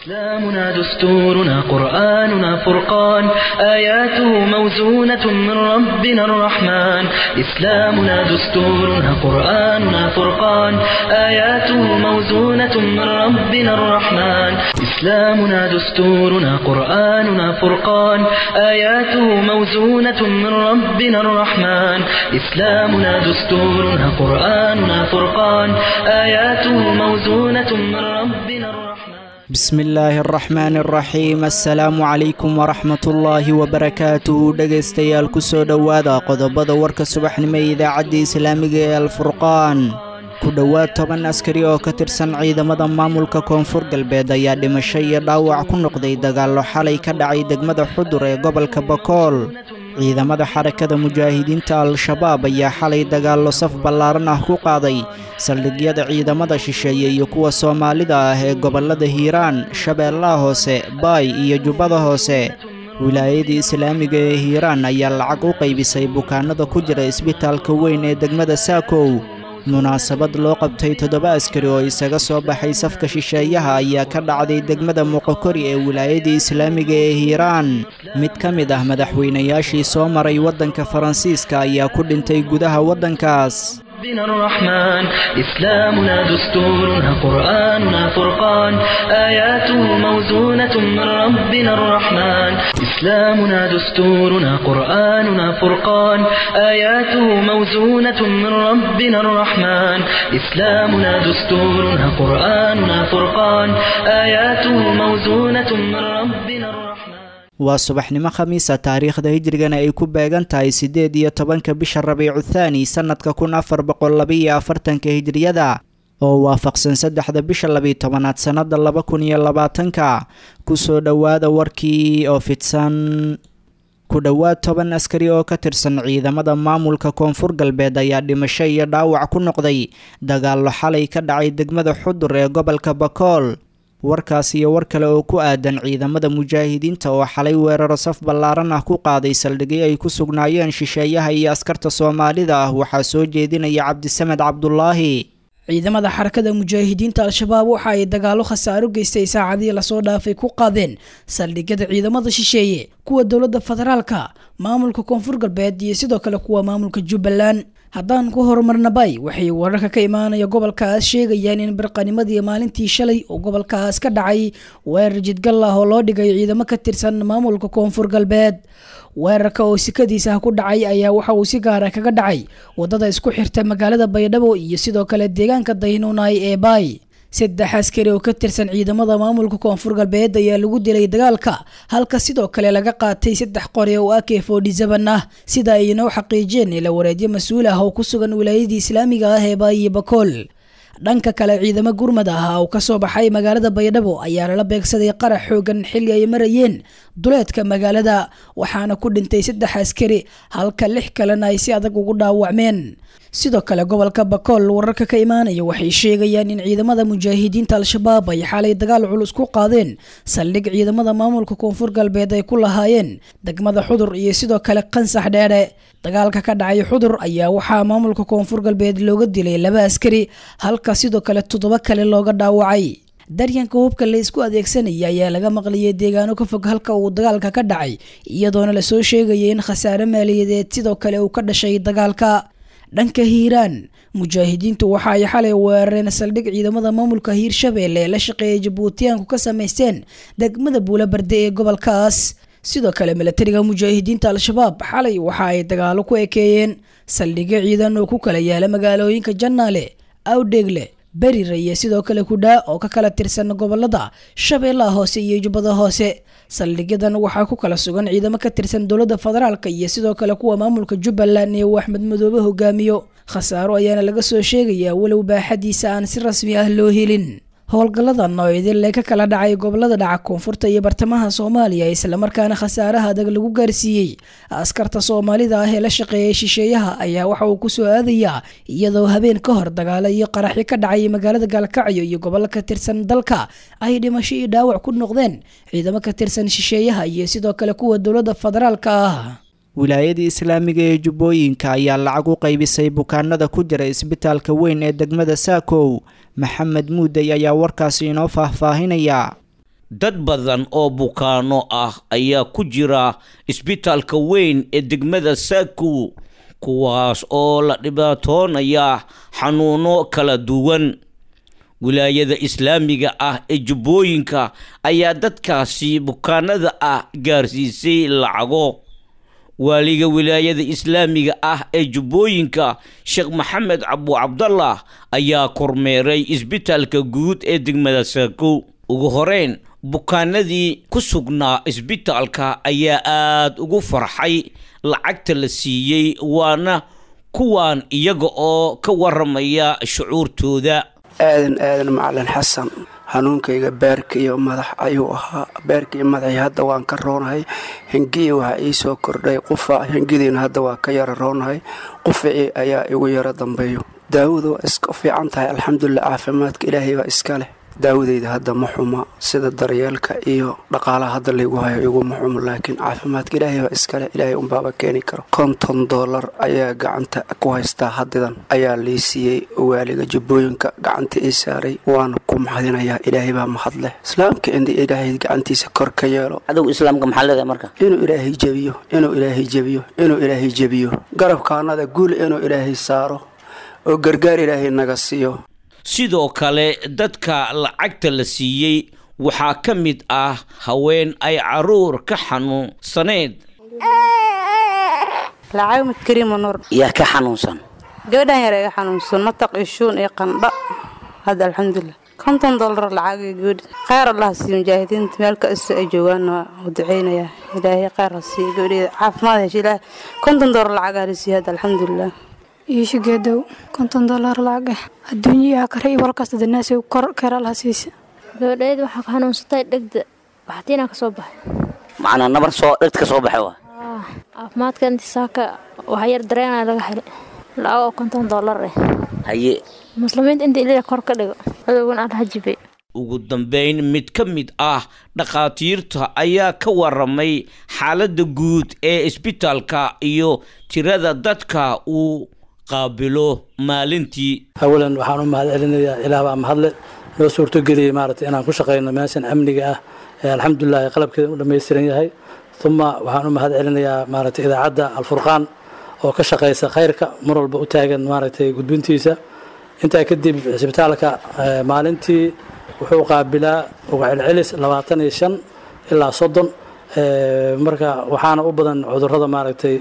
إسلامنا دستورنا قرآننا فرقان آياته موزونة من ربنا الرحمن إسلامنا دستورنا قرآننا فرقان آياته موزونة من ربنا الرحمن إسلامنا دستورنا قرآننا فرقان آياته موزونة من ربنا الرحمن إسلامنا دستورنا قرآننا فرقان آياته موزونة من ربنا الرحمن بسم illaahi araxmaan araxiim assalaamu calaykum waraxmatullaahi wabarakaatuhu dhegaystayaal kusoo dhowaada qodobada warka subaxnimo ee idaacadda islaamiga ee alfurqaan ku dhowaad toban askari oo ka tirsan ciidamada maamulka koonfur galbeed ayaa dhimasho iyo dhaawac ku noqday dagaallo xalay ka dhacay degmada xudur ee gobolka bakool ciidamada xarakada mujaahidiinta al-shabaab ayaa xalay dagaallo saf ballaaran ah ku qaaday saldhigyada ciidamada shisheeye iyo kuwa soomaalida ah ee gobollada hiiraan shabeellaha hoose baay iyo jubbada hoose wilaayada islaamiga ee hiiraan ayaa lacag u qaybisay bukaanada ku jira isbitaalka weyn ee degmada saakow munaasabad loo qabtay toddoba askari oo isaga soo baxay safka shisheeyaha ayaa ka dhacday degmada muqokori ee wilaayada islaamiga ee hiiraan mid ka mid ah madaxweynayaashii soo maray waddanka faransiiska ayaa ku dhintay gudaha waddankaas ربنا الرحمن إسلامنا دستورنا قرآننا فرقان آياته موزونة من ربنا الرحمن إسلامنا دستورنا قرآننا فرقان آياته موزونة من ربنا الرحمن إسلامنا دستورنا قرآننا فرقان آياته موزونة من ربنا الرحمن waa subaxnimo khamiisa taariikhda hijrigana ay ku beegan tahay siddeed iyo tobanka bisha rabiicu thaani sannadka kun afar boqol labaiyo afartanka hijriyada oo waafaqsan saddexda bisha labiyo tobanaad sannada laba kun iyo labaatanka kusoo dhowaada warkii oo fidsan ku dhowaad toban askari oo ka tirsan ciidamada maamulka koonfur galbeed ayaa dhimasho iyo dhaawac ku noqday dagaallo xalay ka dhacay degmada xudur ee gobolka bakool warkaas iyo war kale oo ku aadan ciidamada mujaahidiinta oo xalay weeraro saf ballaaran ah ku qaaday saldhigyo ay ku sugnaayeen shisheeyaha iyo askarta soomaalida ah waxaa soo jeedinaya cabdisamed cabdulaahi ciidamada xarakada mujaahidiinta al-shabaab waxa ay dagaalo khasaaro geystay saacadihii lasoo dhaafay ku qaadeen saldhigyada ciidamada shisheeye kuwa dowladda federaalka maamulka koonfur galbeed iyo sidoo kale kuwa maamulka jubbaland haddaan ku horumarnabay waxay wararka ka imaanaya gobolkaas sheegayaan in barqanimadii maalintii shalay oo gobolkaas ka dhacay weerar jidgal ah oo loo dhigay ciidamo ka tirsan maamulka koonfur galbeed weerarka oo sikadiisa ku dhacay ayaa waxa uu si gaara kaga dhacay wadada isku xirta magaalada baydhabo iyo sidoo kale deegaanka daynuunay ee baay saddex askari oo ka tirsan ciidamada maamulka koonfur galbeed ayaa lagu dilay dagaalka halka sidoo kale laga qaatay saddex qori oo ak forty-seven ah sida ay inoo xaqiijiyeen ila wareedyo mas-uul ah oo ku sugan wilaayadii islaamiga ah ee baayiyo bakool dhanka kale ciidamo gurmad ah oo kasoo baxay magaalada baydhabo ayaa lala beegsaday qarax xoogan xilli ay marayeen duleedka magaalada waxaana ku dhintay saddex askari halka lix kalena ay si adag ugu dhaawacmeen sidoo kale gobolka bakool wararka ka imaanaya waxay sheegayaan in ciidamada mujaahidiinta al-shabaab ay xalay dagaal culus ku qaadeen saldhig ciidamada maamulka koonfur galbeed ay ku lahaayeen degmada xudur iyo sidoo kale qansax dheere dagaalka ka dhacay xudur ayaa waxaa maamulka koonfur galbeed looga dilay laba askari halka sidoo kale toddoba kale looga dhaawacay daryanka hubka la isku adeegsanaya ayaa laga maqliyay deegaano ka fog halka uu dagaalka ka dhacay iyadoona lasoo sheegaya in khasaare maaliyadeed sidoo kale uu ka dhashay dagaalka dhanka hiiraan mujaahidiintu waxa ay xalay weerareen saldhig ciidamada maamulka hiirshabeelle ee la shaqeeyay jabuutiyaanku ka samaysteen degmada buulabarde ee gobolkaas sidoo kale milatariga mujaahidiinta al-shabaab xalay waxa ay dagaalo ku ekeeyeen saldhigyo ciidan oo ku kala yaala magaalooyinka jannaale awdheegle berire iyo sidoo kale kudhaa oo ka kala tirsan gobolada shabeellaha hoose iyo jubbada hoose saldhigyadan waxaa ku kala sugan ciidamo ka tirsan dowladda federaalk iyo sidoo kale kuwa maamulka jubbaland ee uu axmed madoobe hogaamiyo khasaaro ayaana laga soo sheegayaa walow baaxadiisa aan si rasmi ah loo helin howlgalladan oo idinle ka kala dhacay gobolada dhaca koonfurta iyo bartamaha soomaaliya islamarkaana khasaaraha adag lagu gaarsiiyey askarta soomaalida ah ee la shaqeeyay shisheeyaha ayaa waxa uu kusoo aadayaa iyadoo habeen ka hor dagaalo iyo qaraxyo ka dhacay magaalada gaalkacyo iyo gobollo ka tirsan dalka ay dhimasho iyo dhaawac ku noqdeen ciidamo ka tirsan shisheeyaha iyo sidoo kale kuwa dowladda federaalka ah wilaayada islaamiga ee jubbooyinka ayaa lacag u qaybisay bukaanada ku jira isbitaalka weyn ee degmada saakow maxamed muudey ayaa warkaasi inoo faahfaahinaya dad badan oo bukaano ah ayaa ku jira isbitaalka weyn ee degmada saakow kuwaas oo la dhibaatoonaya xanuuno kala duwan wilaayada islaamiga ah ee jubbooyinka ayaa dadkaasi bukaanada ah gaarsiisay lacago waaliga wilaayada islaamiga ah ee jubbooyinka sheekh maxamed cabu cabdallah ayaa kormeeray isbitaalka guud ee degmada saakow ugu horeyn bukaanadii ku sugnaa isbitaalka ayaa aada ugu farxay lacagta la siiyey waana kuwaan iyaga oo ka waramaya shucuurtooda aadan aadan macalin xasan hanuunkayga beerka iyo madax ayuu ahaa beerka iyo madaxii hadda waan ka roonahay hengiya waxaa ii soo kordhay qufa hengidiina hadda waa ka yara roonahay qufacii ayaa igu yaro dambeeyo daawadu waa iska fiican tahay alxamdulilah caafimaadka ilaahay baa iska leh daawadeyda hadda ma xuma sida daryeelka iyo dhaqaalaha hadda laygu hayo iguma xumo laakiin caafimaadka ilaahay baa iskale ilaahay unbaaba keeni karo konton dollar ayaa gacanta ku haystaa hadidan ayaa lii siiyey waaliga jubbooyinka gacanta ii saaray waana ku maxadinayaa ilaahay baa mahad leh islaamka in ilaahay gacantiisa kor ka yeelo cadow islaamka maxaa leedahay marka inuu ilaahay jebiyo inuu ilaahay jebiyo inuu ilaahay jebiyo garabkaanada guul inuu ilaahay saaro oo gargaar ilaahay naga siiyo sidoo kale dadka lacagta la siiyey waxaa ka mid ah haween ay caruur ka xanuunsaneed lacag mid kariima nuur yaa ka xanuunsan gabadhan yar iga xanuunsan mataq iyo shuun iyo qandha hadda alxamdulilah konton dollar lacag iyo gabadhi kheyr allah siiyo mujaahidiinta meel kasta ay joogaan waa u duceynayaa ilaahay kheyr ha siiyo gabadheeda caafimaad hesha ilaahay konton dollar lacagaa la siiyo hadda alxamdulilah iishigeedow konton dollar lacag ah adduunyaha kare iyo walkasta danaasi kor keeralaha siisa gabadheed waxaa ka xanuunsatay dhegda baxtiinaa ka soo baxay macnaa nabar soo dhegta ka soo baxay waa caafimaadka intisaaka waxa yar dareenaa laga helay lacag oo konton dollar ah haye muslimiinta inta ilaa kor ka dhigo adowgan allaha jibay ugu dambeyn mid ka mid ah dhakhaatiirta ayaa ka waramay xaaladda guud ee isbitaalka iyo tirada dadka uu qaabilo maalintii awalan waxaan u mahad celinayaa ilaah baa mahadle noo suurtogeliyey maaragtay inaan ku shaqayno meeshan amniga ah ee alxamdulilah qalabkeeda u dhammaystiran yahay uma waxaan u mahad celinayaa maaragtay idaacadda alfurqaan oo ka shaqaysa khayrka mar walba u taagan maaragtay gudbintiisa intaa kadib cisbitaalka maalintii wuxuu qaabilaa uga celcelis labaatan iyo shan ilaa soddon marka waxaana u badan cudurrada maaragtay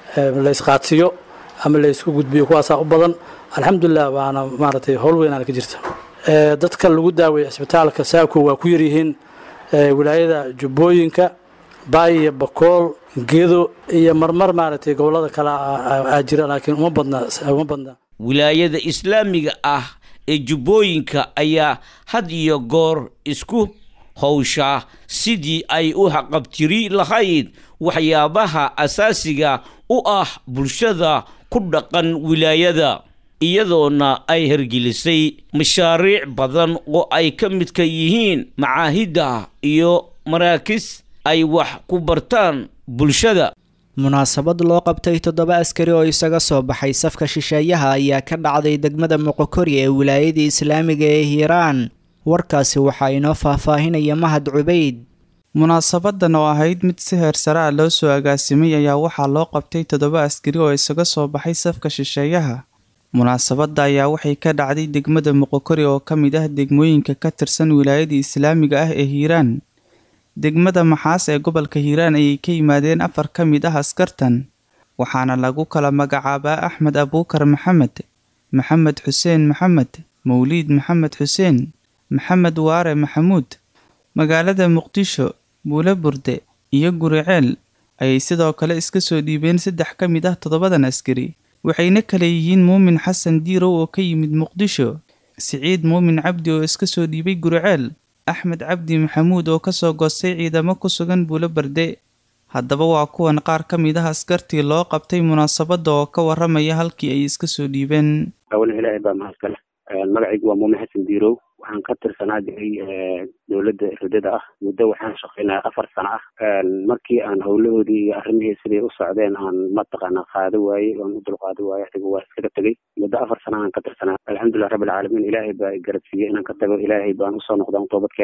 la isqaadsiyo ama la isku gudbiyo kuwaasaa u badan alxamdulilah waana maaragtay howl weynaan ka jirta dadka lagu daaweeya cisbitaalka saako waa ku yaryihiin wilaayada jubbooyinka baay iyo bakool gedo iyo marmar maaragtay gobollada kale aa jira laakiin uma badna uma badna wilaayada islaamiga ah ee jubbooyinka ayaa had iyo goor isku howshaa sidii ay u haqabtiri lahayd waxyaabaha asaasiga u ah bulshada ku dhaqan wilaayada iyadoona ay hergelisay mashaariic badan oo ay ka midka yihiin macaahidda iyo maraakis ay wax ku bartaan bulshada munaasabad loo qabtay toddoba askari oo isaga soo baxay safka shisheeyaha ayaa ka dhacday degmada moqokori ee wilaayadii islaamiga ee hiiraan warkaasi waxaa inoo faahfaahinaya mahad cubayd munaasabadan oo ahayd mid si heer sare ah loo soo agaasimay ayaa waxaa loo qabtay toddoba askari oo isaga soo baxay safka shisheeyaha munaasabadda ayaa waxay ka dhacday degmada moqokori oo ka mid ah degmooyinka ka tirsan wilaayadii islaamiga ah ee hiiraan degmada maxaas ee gobolka hiiraan ayay ka yimaadeen afar ka mid ah askartan waxaana lagu kala magacaabaa axmed abuukar maxamed maxamed xuseen maxamed mawliid maxamed xuseen maxamed waare maxamuud magaalada muqdisho buule burde iyo guriceel ayay sidoo kale iska soo dhiibeen saddex ka mid ah toddobadan askari waxayna kale yihiin muumin xasan diirow oo ka yimid muqdisho siciid muumin cabdi oo iska soo dhiibay guriceel axmed cabdi maxamuud oo kasoo goostay ciidamo ku sugan buulo barde haddaba waa kuwan qaar ka mid ah askartii loo qabtay munaasabadda oo ka waramaya halkii ay iska soo dhiibeen awalan ilaahay baa mahadkale magacaygu waa muumin xasan diirow waxaan ka tirsanaa jiray dowladda ridada ah muddo waxaan shaqaynaya afar sano ah markii aan howlahoodii iyo arrimihii siday u socdeen aan mataqaana qaado waayey oan u dulqaado waayey adiga waa iskaga tegey muddo afar sano aan ka tirsanaa alxamdulilah rabbilcaalamiin ilaahay baa garabsiiyey inaan ka tago ilaahay baan usoo noqdaan toobad keenay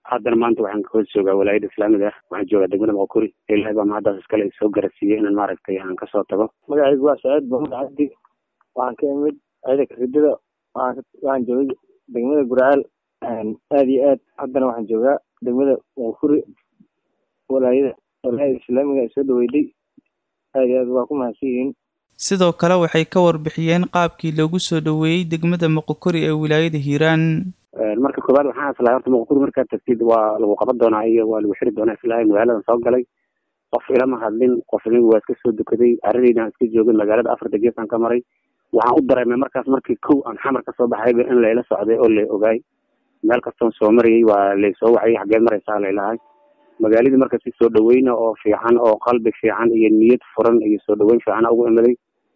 haddana maanta waxaan hoos joogaa walaayada islaamiga ah waxaan joogaa degmada moqokuri ilahay baa mahaddaas iskale soo garasiiyey inaan maaragtay aan kasoo tago magacaygu waa saciid maxamed cabdi waxaan ka imid ciidanka ridada waxaan joogay degmada gurcaal aad iyo aad haddana waxaan joogaa degmada moqokuri walaayada walaayada islaamiga soo dhaweyday aad iyo aad waa ku mahadsan yihiin sidoo kale waxay ka warbixiyeen qaabkii loogu soo dhoweeyey degmada moqokori ee wilaayada hiiraan marka koowaad waxaan islahay horta moqokuri markaad tagtid waa lagu qaban doonaa iyo waa lagu xiri doonaa islahay magaaladan soo galay qof ilama hadlin qof nin waa iska soo dukaday arradayda aan iska joogin magaalada afarta geesaan ka maray waxaan u dareemay markaas markii kow aan xamar kasoo baxayba in layla socday oo la ogaay meel kastoon soo marayay waa laysoo wacayay xageed maraysaa laylahay magaaladii marka si soo dhaweyna oo fiican oo qalbi fiican iyo niyad furan iyo soo dhaweyn fiican ugu imaday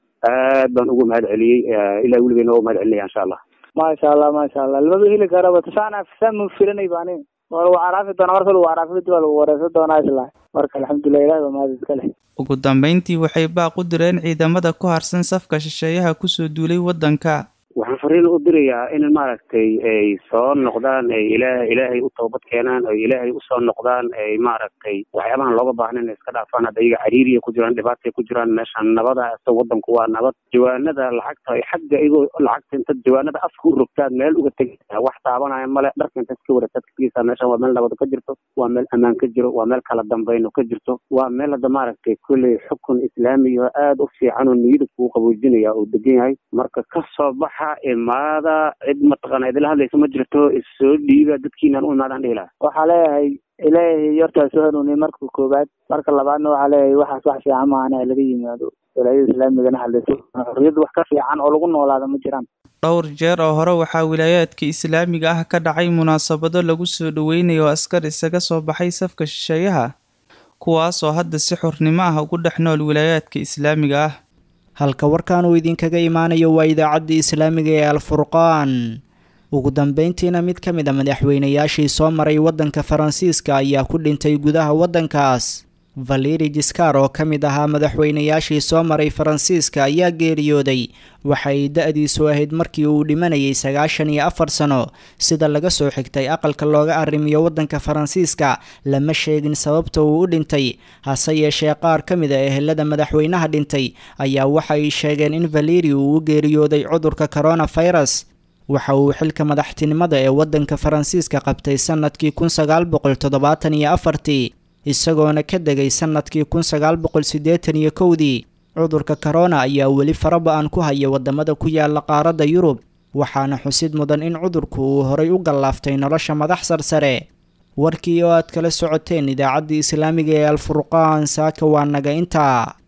aad baan ugu mahad celiyey ilaa weligeena waa mahad celinaya insha allah maasha allah maasha allah lamaba heli karaba tusaan afisaan mu filanay baani waa lagu caraafi doonaa marka lagu caraafi kadib waa lagu wareysan doonaa isla marka alxamdulilah ilahi waa mahad iska leh ugu dambeyntii waxay baaq u direen ciidamada ku harsan safka shisheeyaha kusoo duulay waddanka waxaan fariin u dirayaa in maaragtay ay soo noqdaan ay ilaah ilaahay u toobad keenaan ay ilaahay usoo noqdaan ay maaragtay waxyaabahan looga baahna inay iska dhaafaan hadda iyaga cariiriya ku jiraan dhibaatay ku jiraan meeshaan nabada asa wadanku waa nabad jawaanada lacagta ay xagga igoo lacagta intaad jawaanada afka u rogtaad meel uga tegaysaa wax taabanaya male dharka intaad iska wareegtaad kategaysaa meeshaan waa meel nabado ka jirto waa meel ammaan ka jiro waa meel kala dambayno ka jirto waa meel hadda maaragtay kolley xukun islaamiyo aada u fiican oo niyada kuu qaboojinaya oo degan yahay marka kasoo baxa imaada cid mataqaana idila hadlaysa ma jirto issoo dhiiba dadkiinaan u imaadaan dhihi laha waxaa leeyahay ilaahay hortaa soo hanuuniyay marka koobaad marka labaadna waxaa leeyahay waxaas wax fiican maahana laga yimaado walaayada islaamigana hadlayso xorriyadda wax ka fiican oo lagu noolaada ma jiraan dhowr jeer oo hore waxaa wilaayaadka islaamiga ah ka dhacay munaasabado lagu soo dhoweynayo askar isaga soo baxay safka shisheeyaha kuwaasoo hadda si xornimo ah ugu dhex nool wilaayaadka islaamiga ah halka warkan uu idinkaga imaanayo waa idaacadda islaamiga ee alfurqaan ugu dambeyntiina mid ka mid a madaxweynayaashii soo maray waddanka faransiiska ayaa ku dhintay gudaha waddankaas valeri jiskar oo ka mid ahaa madaxweynayaashii soo maray faransiiska ayaa geeriyooday waxay da-diisu ahayd markii uu dhimanayay sagaashan iyo afar sano sida laga soo xigtay aqalka looga arrimiyo waddanka faransiiska lama sheegin sababta uu u dhintay hase yeeshee qaar ka mid a ehelada madaxweynaha dhintay ayaa waxay sheegeen in valeri uu u geeriyooday cudurka coronafirus waxa uu xilka madaxtinimada ee waddanka faransiiska qabtay sanadkii kun sagaal boqol toddobaatan iyo afartii isagoona ka degay sanadkii kun sagaal boqol siddeetan iyo kowdii cudurka corona ayaa weli faraba-an ku haya wadamada ku yaala qaaradda yurub waxaana xusid mudan in cudurku uu horay u gallaaftay nolosha madax sarsare warkii oo aad kala socoteen idaacaddii islaamiga ee alfurqaan saaka waa naga intaa